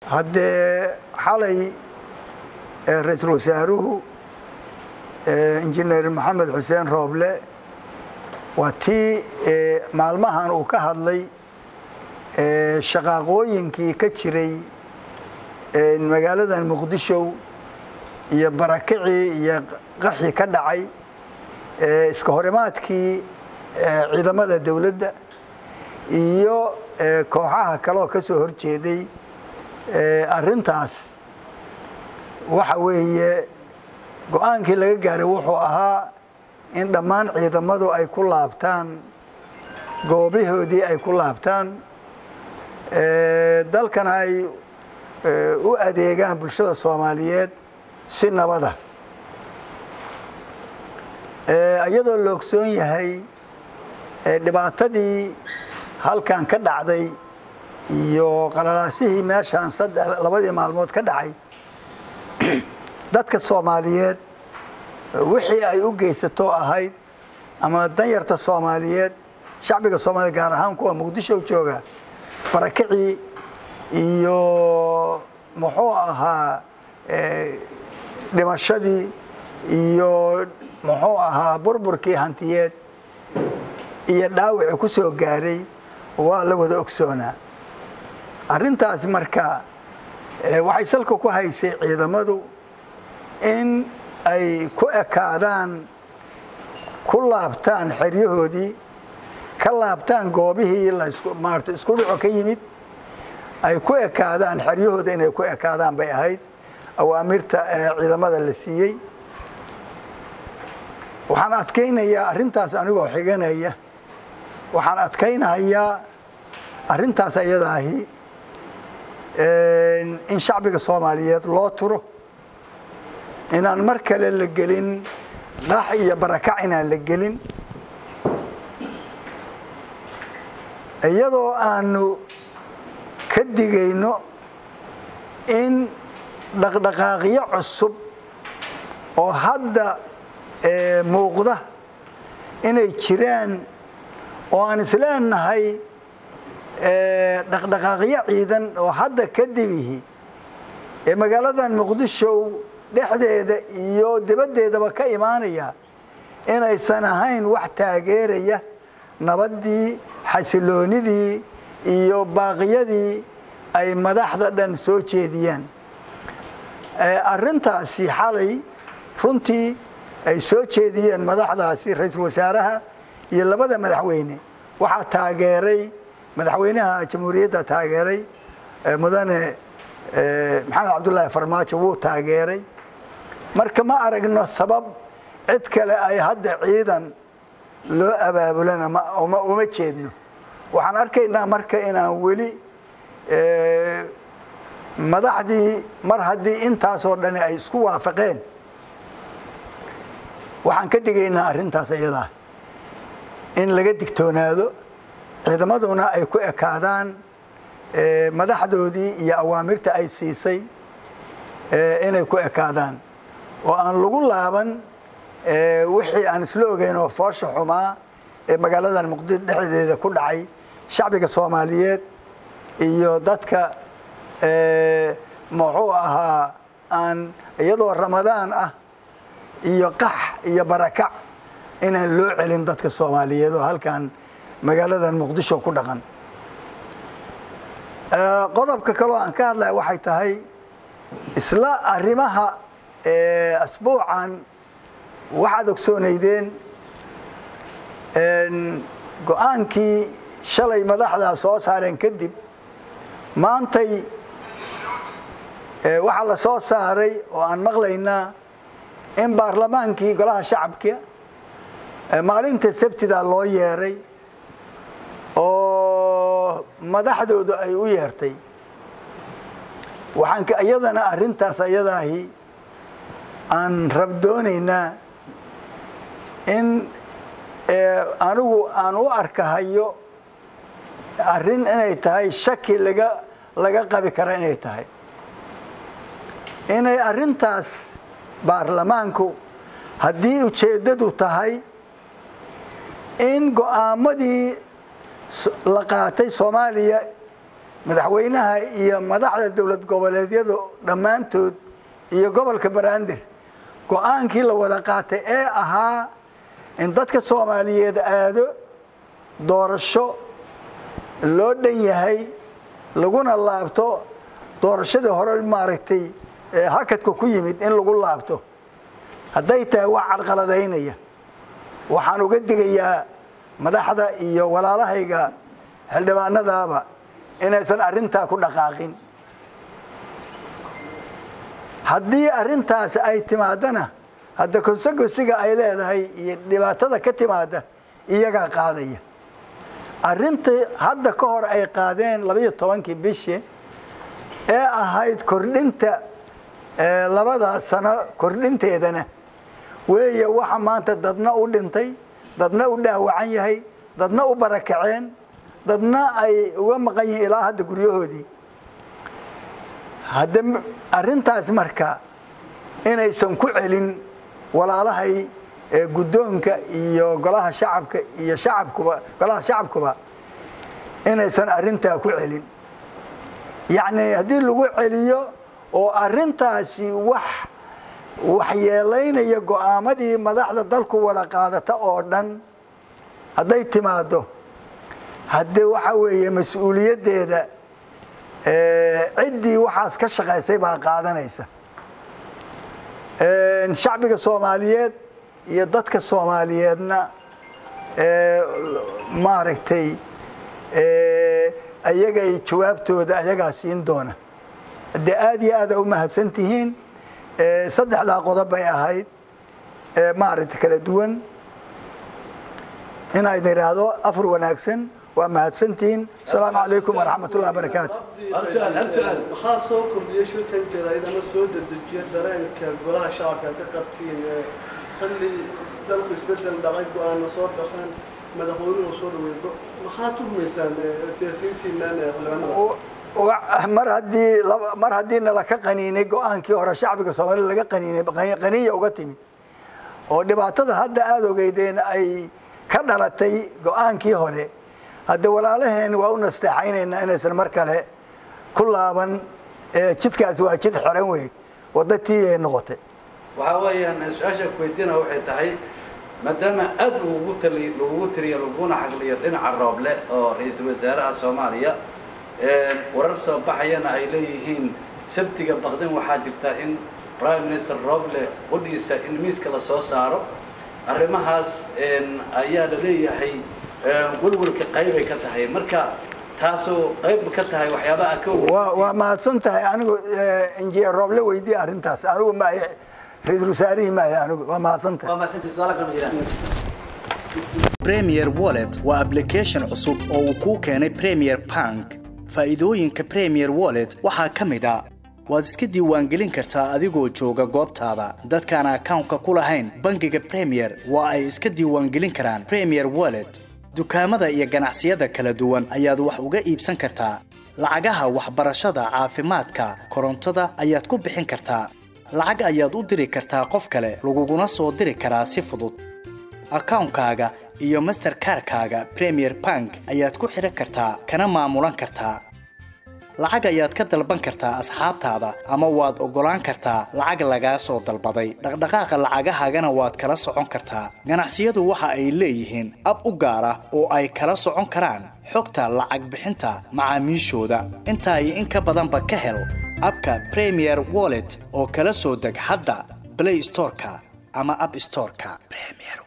haddee xalay ra-iisul wasaaruhu injineer maxamed xuseen rooble waa tii maalmahan uu ka hadlay shaqaaqooyinkii ka jiray magaaladan muqdisho iyo barakicii iyo qaxii ka dhacay iska horimaadkii ciidamada dowladda iyo kooxaha kaleoo ka soo horjeeday arrintaas waxa weeye go-aankii laga gaaray wuxuu ahaa in dhammaan ciidamadu ay ku laabtaan goobahoodii ay ku laabtaan dalkana ay u adeegaan bulshada soomaaliyeed si nabada iyadoo la ogsoon yahay dhibaatadii halkan ka dhacday iyo qalalaasihii meeshaan saddex labadii maalmood ka dhacay dadka soomaaliyeed wixii ay u geysato ahayd ama danyarta soomaaliyeed shacbiga soomaliyeed gaar ahaan kuwa muqdisho jooga barakicii iyo muxuu ahaa dhimashadii iyo muxuu ahaa burburkii hantiyeed iyo dhaawicii ku soo gaaray waa la wada ogsoonaa arrintaas marka waxay salka ku haysay ciidamadu in ay ku ekaadaan ku laabtaan xeryahoodii ka laabtaan goobihii lamaarata isku dhuco ka yimid ay ku ekaadaan xeryahooda inay ku ekaadaan bay ahayd awaamirta ciidamada la siiyey waxaan adkaynayaa arrintaas anigoo xiganaya waxaan adkaynayaa arrintaas ayadaahi in shacbiga soomaaliyeed loo turo inaan mar kale la gelin qax iyo barakac inaan la gelin iyadoo aanu ka digayno in dhaqdhaqaaqyo cusub oo hadda muuqda inay jiraan oo aan isleenahay dhaqdhaqaaqyo ciidan oo hadda kadibihi ee magaaladan muqdisho dhexdeeda iyo dibaddeedaba ka imaanaya inaysan ahayn wax taageeraya nabaddii xasiloonidii iyo baaqiyadii ay madaxda dhan soo jeediyaan arrintaasi xalay runtii ay soo jeediyeen madaxdaasi ra-iisul wasaaraha iyo labada madaxweyne waxaa taageeray madaxweynaha jamhuuriyadda taageeray mudane maxamed cabdullaahi farmaajo wuu taageeray marka ma aragno sabab cid kale ay hadda ciidan loo abaabulana uma jeedno waxaan arkaynaa marka inaan weli madaxdii mar haddii intaasoo dhani ay isku waafaqeen waxaan ka digaynaa arrintaas iyadaa in laga digtoonaado ciidamaduna ay ku ekaadaan madaxdoodii iyo awaamirta ay siisay inay ku ekaadaan oo aan lagu laaban wixii aan isla ogeyn oo foosha xumaa ee magaaladan muqdisho dhexdeeda ku dhacay shacbiga soomaaliyeed iyo dadka muxuu ahaa aan iyadoo ramadaan ah iyo qax iyo barakac inaan loo celin dadka soomaaliyeed oo halkan magaaladan muqdisho ku dhaqan qodobka kaloo aan ka hadlaya waxay tahay isla arrimaha asbuucan waxaad ogsoonaydeen go-aankii shalay madaxdaa soo saareen kadib maantay waxaa la soo saaray oo aan maqlaynaa in baarlamaankii golaha shacabka maalinta sabtida loo yeeray oo madaxdoodu ay u yeertay waxaan iyadana arrintaas ayadaahi aan rabdoonaynaa in anigu aan u arkahayo arrin inay tahay shaki laga laga qabi kara inay tahay inay arrintaas baarlamaanku haddii ujeeddadu tahay in go-aamadii la qaatay soomaaliya madaxweynaha iyo madaxda dowlad goboleedyadu dhammaantood iyo gobolka banaadir go-aankii la wada qaatay ee ahaa in dadka soomaaliyeed aado doorasho loo dhan yahay laguna laabto doorashadii hore maaragtay hakadka ku yimid in lagu laabto hadday tahay wax carqaladaynaya waxaan uga digayaa madaxda iyo walaalahayga xildhibaanadaaba inaysan arrintaa ku dhaqaaqin haddii arrintaasi ay timaadana hadda konsegosiga ay leedahay iyo dhibaatada ka timaada iyagaa qaadaya arrintii hadda ka hor ay qaadeen labaiyo tobankii bishi ee ahayd kordhinta labada sano kordhinteedana weeye waxa maanta dadna u dhintay dadna u dhaawacan yahay dadna u barakaceen dadna ay uga maqan yihiin ilaa hadda guryahoodii hadda arrintaas marka inaysan ku celin walaalahay guddoonka iyo golaha shacabka iyo shacabkuba golaha shacabkuba inaysan arrintaa ku celin yacni haddii lagu celiyo oo arrintaasi wax waxyeelaynaya go-aamadii madaxda dalku wada qaadata oo dhan hadday timaado haddee waxa weeye mas-uuliyaddeeda ciddii waxaas ka shaqaysay baa qaadanaysa shacbiga soomaaliyeed iyo dadka soomaaliyeedna maaragtay ayagay jawaabtooda ayagaa siin doona de aad iyo aada u mahadsan tihiin saddexdaa qodob bay ahayd maaragta kala duwan inaa idin idhaahdo afar wanaagsan waa mahadsantihiin asalaamu calaykum waraxmat ullahi barakaatu maxaa soo kordhiyey shirkan jaraa'idana soo dedejiya dareenka golaha shacabka ka qabtiin xilli dalku isbedel dhacay go-aana soo baxeen madaxweynuhu soo dhaweeydo maxaa tuhmaysaan siyaasiyiintiinan xildhibaanada mar haddii mar haddii nala ka qaniinay go-aankii hore shacbiga soomaalida laga qaniinay qaniya uga timid oo dhibaatada hadda aada ogeydeen ay ka dhalatay go-aankii hore hadde walaalaheen waa u nasteexaynaynaa inaysan mar kale ku laaban jidkaasi waa jid xiran wey wadda tii ay noqotay waxaa weeyaan su-aasha kuweydiina waxay tahay maadaama aad lagugu tali lagugu tiriyo laguna xagliyo dhinaca rooble oo ra-iisul wasaaraha soomaaliya warar soo baxayana ay leeyihiin sabtiga baqdin waxaa jirta in prime minister roble qudhiisa in miiska la soo saaro arrimahaas ayaa la leeyahay welwelka qaybay ka tahay marka taasoo qayb ka tahay waxyaabaha ka waa waa mahadsan tahay anigu injineer rooble weydiiya arrintaas anigu maahe ra-iisul wasaarihii maahe anigu waa mahadsan tahay premier wallet waa application cusub oo uu kuu keenay premier bank faa'iidooyinka premier wallet waxaa ka mid a waad iska diiwaangelin kartaa adigoo jooga goobtaada dadkaan akawnka ku lahayn bangiga premier waa ay iska diiwaangelin karaan premier wallet dukaamada iyo ganacsiyada kala duwan ayaad wax uga iibsan kartaa lacagaha waxbarashada caafimaadka korontada ayaad ku bixin kartaa lacag ayaad u diri kartaa qof kale laguguna soo diri karaa si fudud akawnkaaga iyo masterkarkaaga premier bank ayaad ku xidhan kartaa kana maamulan kartaa lacag ayaad ka dalban kartaa asxaabtaada ama waad oggolaan kartaa lacag lagaa soo dalbaday dhaqdhaqaaqa lacagahaagana waad kala socon kartaa ganacsiyadu waxa ay leeyihiin ab u gaar ah oo ay kala socon karaan xogta lacag bixinta macaamiishooda intaa iyo in ka badanba ka hel abka premier wallet oo kala soo deg hadda blay storeka ama ab storeka